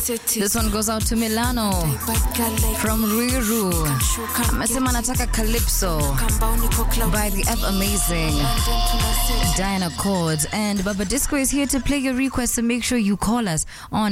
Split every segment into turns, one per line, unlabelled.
This one goes out to Milano from Riru. Amesema anataka Calypso by the F Amazing Diana Chords. And Baba Disco is here to play your request, so make sure you call us on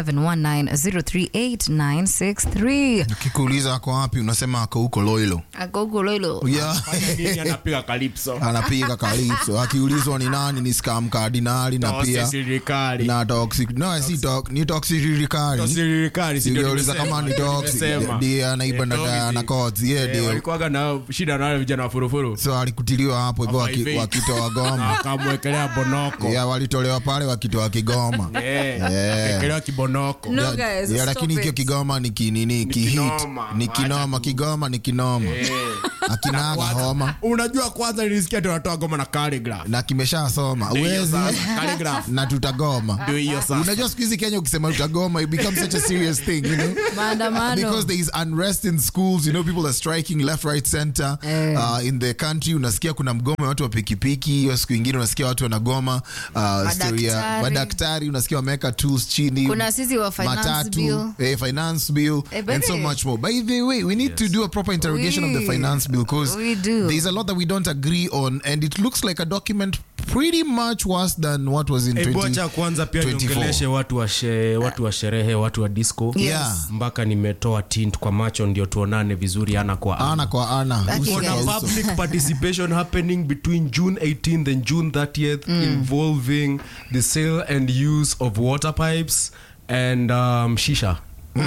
0719-038-963.
Ukikuuliza ako wapi, unasema ako huko Loilo.
Agogo Lolo.
Yeah.
Nini anapiga Calypso?
Anapiga Calypso. Akiulizwa ni nani, ni Scam Cardinali na
Tosi
pia
serikali.
na toxic. No, si toxic, ni toxic ririkari.
Tosi serikali, si ndio
Singeuliza
nimesema,
kama ni
ndio
toxic.
nimesema.
Ndiye anaiba
Eh,
na
toxic.
na codes. Yeah,
Eh,
ndio.
walikuwaga na shida na wale vijana wa furufuru
So alikutiliwa hapo hivyo waki-
Hawaivi.
wakitoa
na
goma.
akamwekelea bonoko
Yeah, walitolewa pale wakitoa kigoma.
Eh,
Yeah.
akekelewa kibonoko
No,
Yeah,
guys,
yeah,
stop
lakini hiyo
it.
kigoma ni kinini kihit
kinoma.
ni kinoma kigoma ni kinoma akinaga homa
unajua kwanza nilisikia tunatoa goma na calligraph
na kimeshasoma
Ndio hiyo
uwezi
sasa, calligraph
na tutagoma
ndio hiyo sasa
unajua siku hizi kenya ukisema tutagoma it becomes such a serious thing you know
Maandamano.
because there is unrest in schools you know people are striking left right center
Eh.
uh, in the country unasikia kuna mgomo ya watu wa pikipiki hiyo siku ingine unasikia watu wanagoma uh, story ya
Madaktari.
madaktari unasikia wameweka tools chini
Kuna sisi wa finance
matatu
bill.
eh, finance bill
Eh,
and so
baby.
much more by the way we need to do a proper interrogation of the
We-
finance bill because
we do.
there's a lot that we don't agree on and it looks like a document pretty much worse than what was in
Hebu
20
acha kwanza pia
24.
niongeleshe watu wa, she, watu wa sherehe watu wa disco
Yeah.
mpaka nimetoa tint kwa macho ndio tuonane vizuri ana kwa ana.
ana kwa ana uso
Kuna
kwa uso.
public participation happening between June 18th and June 30th involving the sale and use of water pipes and um, shisha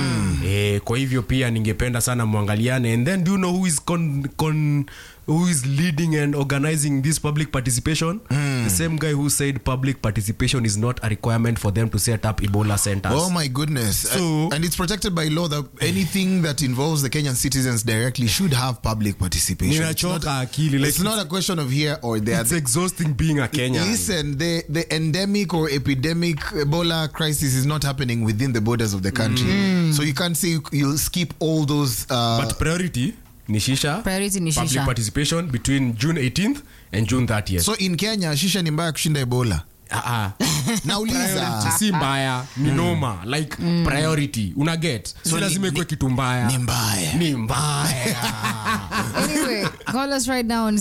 Eh, kwa hivyo pia ningependa sana mwangaliane and then do you know who is con, con, who is leading and organizing this public participation the same guy who said public participation is not a requirement for them to set up ebola centers
Oh my goodness.
So-
Uh, and it's protected by law that anything that involves the Kenyan citizens directly should have public participation. It's not,
ninachoka akili like
it's not a question of here or there.
it's exhausting being a Kenyan
Listen, the, the endemic or epidemic Ebola crisis is not happening within the borders of the country. So you can't say you- you'll skip all those. Uh,
but priority ni shisha
Priority ni
public
shisha.
participation between june 18th and june 30th
so in Kenya, shisha ni mbaya kushinda Ebola.
Ah, ah. Priority
Nauliza.
si mbaya ni noma like priority una get si
ni-
lazima ikuwe
ni-
kitu mbaya
Ni mbaya.
ni mbaya
Anyway, call us right now on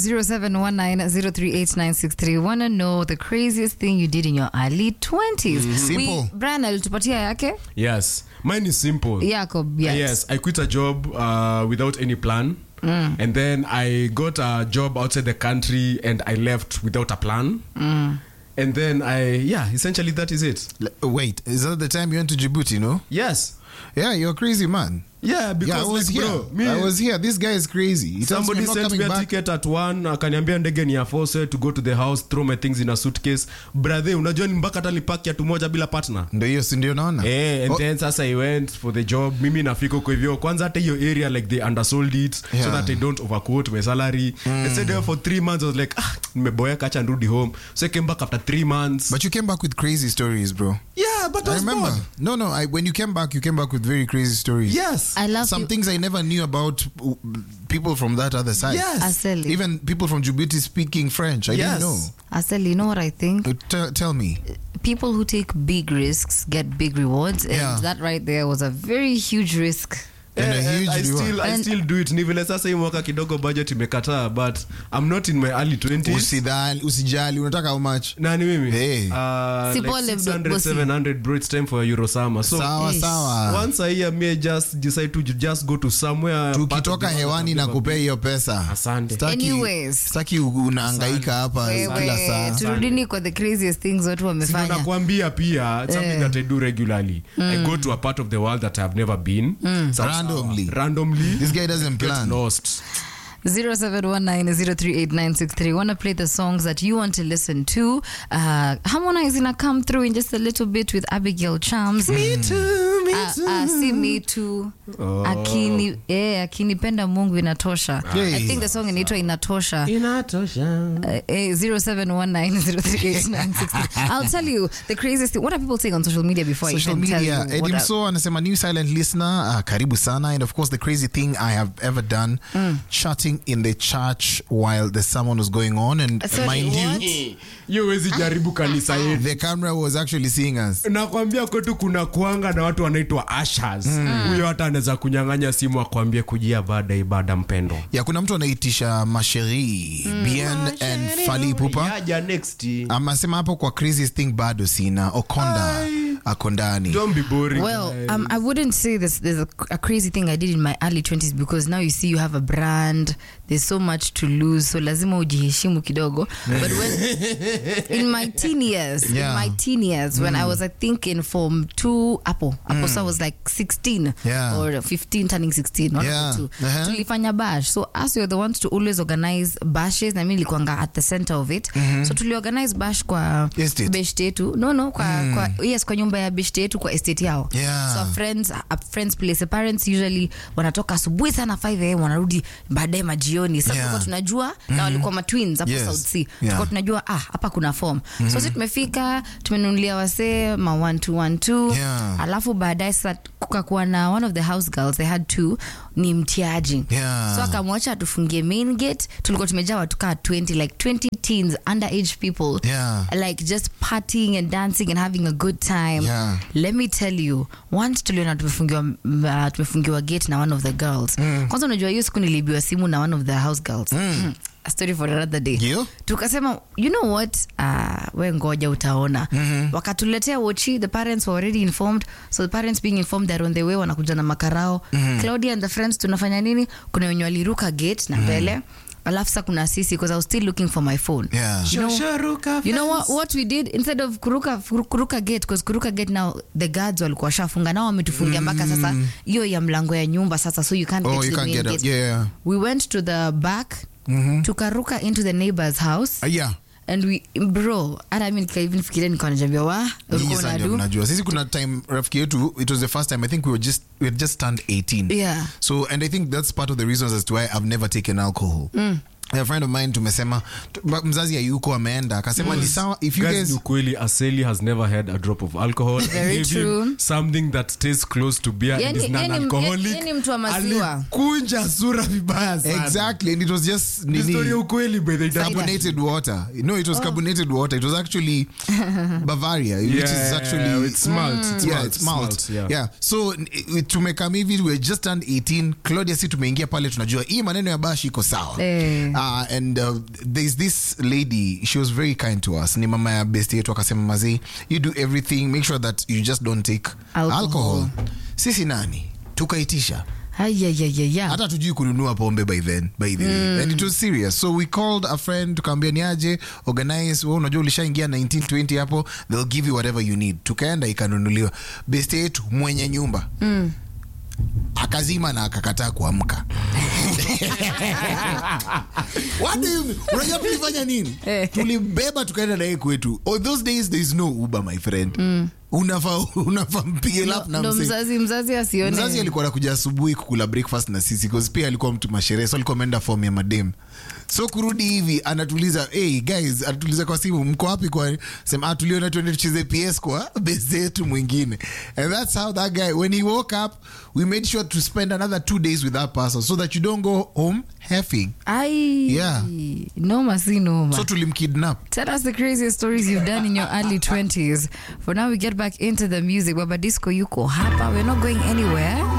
0719-038-963. Wanna know the craziest thing you did in your early 20s?
Simple.
We, Brian alitupatia yake?
yes mine is simple
Jacob, yes.
yes i quit a job uh, without any plan and then i got a job outside the country and i left without a plan and then i yeah essentially that is it
L- Wait, is that the time you went to Djibouti, no?
yes
Yeah, you're crazy, man.
yeah because
yeah, I was
like,
here.
bro me
I was here. This guy is crazy. He tells me
somebody
I'm not
sent
coming
me a
back.
ticket at one akaniambia ndege ni ya force to go to the house throw my things in a suitcase brother unajua ni mpaka hata nipaki atu moja bila partner
Ndio hiyo si ndio naona?
Eh, and
Oh,
then sasa i went for the job mimi nafika huko hivyo kwanza hata hiyo area like they undersold it so
Yeah.
that i don't overquote my salary i stayed there for three months i was like ah nimeboeka acha nirudi home so i came back after three months
But you came back with crazy stories, bro.
yeah but I
I
was
remember.
bored.
No, no. I, when you came back, you came back with very crazy stories.
yes
I love
Some
you.
things I never knew about uh, people from that other side.
yes
Aseli.
Even people from Djibouti speaking French. I
Yes.
didn't know.
Aseli, you know what I think?
Uh, Tell, tell me.
People who take big risks get big rewards. And
Yeah.
that right there was a very huge risk.
And a
Eh, eh,
huge
I
reward.
still, I
And-
still do it ni vile sasa hii mwaka kidogo budget imekataa but i'm not in my early 20s
Usidhali, usijali. Unataka how much?
nani mimi
Hey.
uh,
Si
like
pole,
600
bosi.
700 bro it's time for eurosummer so
sawa,
Yes.
sawa.
once a year me just decide to just go to somewhere part of
tukitoka
the world
hewani
I've
na
never
kupea hiyo pesa
Asante.
Staki-
Anyways.
staki u- unahangaika hapa kila
Wewe,
saa
turudini kwa the craziest things watu
Sino
wamefanya.
nakwambia pia it's something
Eh.
that i do regularly i go to a part of the world that i've never been Sawa,
Randomly.
sawa. randomly
this guy doesn't
get
plan
lost
0719-038-963. Want to play the songs that you want to listen to. Uh, Harmonize gonna come through in just a little bit with Abigail Chams. Me too, me too. Uh, uh, si me too. Akini, eh, akinipenda Mungu inatosha.
Yay.
I think the song inaitwa inatosha.
inatosha
Uh, eh, 0719-038-963. I'll tell you the craziest thing. What are people saying on social media before
social
I even tell
media
you what
edim
I-
so anasema new silent listener uh, karibu sana and of course the crazy thing i have ever done chatting in the church while the sermon was going on and
Sorry,
mind
what?
you
hiyo wezi jaribu kanisa yetu
the camera was actually seeing us
nakwambia kwetu kuna kuanga na watu wana wanaitwa ashas huyo hata anaweza kunyang'anya simu akwambie kujia baada ya ibada mpendo
ya kuna mtu anaitisha masheri bien and fali pupa
Yaja next
amasema hapo kwa craziest thing bado sina okonda ako ndani
don't be boring
Well, um, I wouldn't say this, there's a, a crazy thing I did in my early 20s because now you see you have a brand, there's so much to lose, so lazima ujiheshimu kidogo. But when in my teen years,
Yeah.
in my teen years, when I was, I think, in Form 2, Apple, Apple, so I was like 16
Yeah.
or 15, turning 16, not
Yeah.
two.
Uh-huh.
Tulifanya bash. So us were the ones to always organize bashes, na mimi nilikuwanga at the center of it. So tuliorganize bash kwa
Estate.
beshte yetu. No, no, kwa, kwa, yes, kwa nyumba ya beshte yetu kwa estate yao
Yeah.
so friends a friends place the parents usually wanatoka asubuhi sana 5 am wanarudi baadaye majioni sasa
Yeah.
tulikuwa tunajua na walikuwa matwins hapo
Yes.
South Sea
Yeah.
tulikuwa tunajua ah hapa kuna form so sisi tumefika tumenunulia wasee ma 1212
Yeah.
alafu baadaye sasa kukakuwa na one of the house girls they had two ni mtiaji
Yeah.
so akamwacha atufungie main gate tulikuwa tumejaa watu kaa 20 like 20 teens underage people
Yeah.
like just partying and dancing and having a good time
Yeah.
let me tell you once tuliona tumefungiwa uh, tumefungiwa gate na one of the girls kwanza unajua hiyo siku niliibiwa simu na one of the house girls a story for another day
Ndio.
tukasema you know what uh, we ngoja utaona wakatuletea wochi the parents were already informed so the parents being informed they're on the way wanakuja na makarao claudia and the friends tunafanya nini kuna wenye waliruka gate na mbele alafu sa kuna sisi because i was still looking for my phone
Yeah.
you know, you know what, what we did instead of kuruka, kuruka gate because kuruka gate now the guards walikuwa washafunga nao wametufungia mpaka sasa hiyo ya mlango ya nyumba sasa so you can't
Oh,
get to
you
the
can't
main
get out.
gate.
Yeah, yeah.
we went to the back tukaruka into the neighbor's house
Ah, yeah.
and we bro hata mi even fikiria nikawa najambia wa
Nyinyi
ulikuwa
sasa ndio
unadu
mnajua sisi kuna time rafiki yetu it was the first time i think we were just we had just turned 18
Yeah.
so and i think that's part of the reasons as to why i've never taken alcohol a friend of mine tumesema tu- ma- mzazi ayuko ameenda akasema ni sawa if you
Guys,
guys
ni ukweli aseli has never had a drop of alcohol
Very
Gave him
true.
something that tastes close to beer
Yani-
and is
yani-
non-alcoholic.
yani mtu wa maziwa.
Alikunja sura vibaya sana.
exactly and it was just
Ni
nini,
story ya ukweli by the way.
carbonated water no it was carbonated water it was actually bavaria which is
Yeah,
actually
it's malt, it's
yeah
malt,
it's malt,
malt, yeah.
yeah so n- i- tumekam hivi we just turned 18 claudia si tumeingia pale tunajua hii maneno ya bashi iko sawa
Eh.
uh, and uh, there's this lady she was very kind to us ni mama ya best yetu akasema mazee you do everything make sure that you just don't take
Alcohol.
alcohol, sisi nani tukaitisha
ayayayaya
hata tujui kununua pombe by then by the way and it was serious so we called a friend tukaambia ni aje organize we unajua ulishaingia 1920 hapo they'll give you whatever you need tukaenda ikanunuliwa best yetu mwenye nyumba akazima na akakataa kuamka What do you mean? unajua tulifanya nini tulimbeba tukaenda naye kwetu oh, those days there is no uber my friend unafaa unafaa mpige lap na
ndo
mse
mzazi mzazi asione
mzazi alikuwa anakuja asubuhi kukula breakfast na sisi cause pia alikuwa mtu masherehe so alikuwa ameenda form ya madem so kurudi hivi anatuliza hey guys anatuliza kwa simu mko wapi kwa sema ah tuliona tuende tucheze ps kwa base yetu mwingine and that's how that guy when he woke up we made sure to spend another two days with that person so that you don't go home heffing
ai
Yeah.
noma si noma
so tulimkidnap
Tell us the craziest stories you've done in your early 20s. For now, we get back into the music. Baba Disco Yuko Hapa. We're not going anywhere.